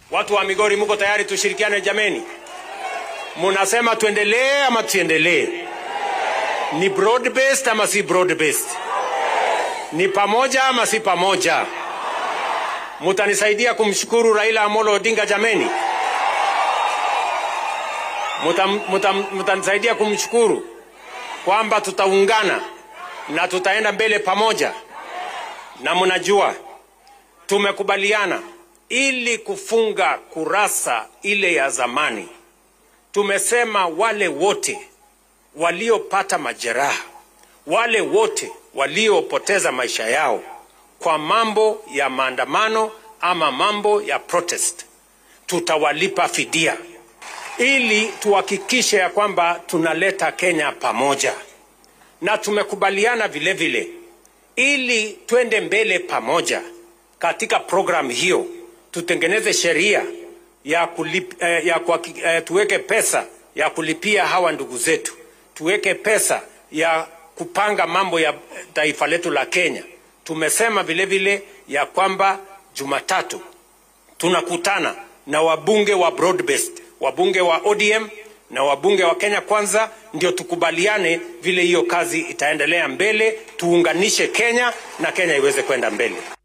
Watu wa Migori, muko tayari tushirikiane jameni? Munasema tuendelee ama tusiendelee? Ni broad based ama si broad based? Ni pamoja ama si pamoja? Mutanisaidia kumshukuru Raila Amolo Odinga jameni? Mutam- mutam- Mutanisaidia kumshukuru kwamba tutaungana na tutaenda mbele pamoja, na mnajua tumekubaliana ili kufunga kurasa ile ya zamani. Tumesema wale wote waliopata majeraha, wale wote waliopoteza maisha yao kwa mambo ya maandamano ama mambo ya protest, tutawalipa fidia ili tuhakikishe ya kwamba tunaleta Kenya pamoja, na tumekubaliana vile vile ili twende mbele pamoja katika programu hiyo, tutengeneze sheria ya, kulip, eh, ya kuhaki- eh, tuweke pesa ya kulipia hawa ndugu zetu, tuweke pesa ya kupanga mambo ya taifa letu la Kenya. Tumesema vile vile ya kwamba Jumatatu tunakutana na wabunge wa broad based, wabunge wa ODM na wabunge wa Kenya Kwanza, ndio tukubaliane vile hiyo kazi itaendelea mbele, tuunganishe Kenya na Kenya iweze kwenda mbele.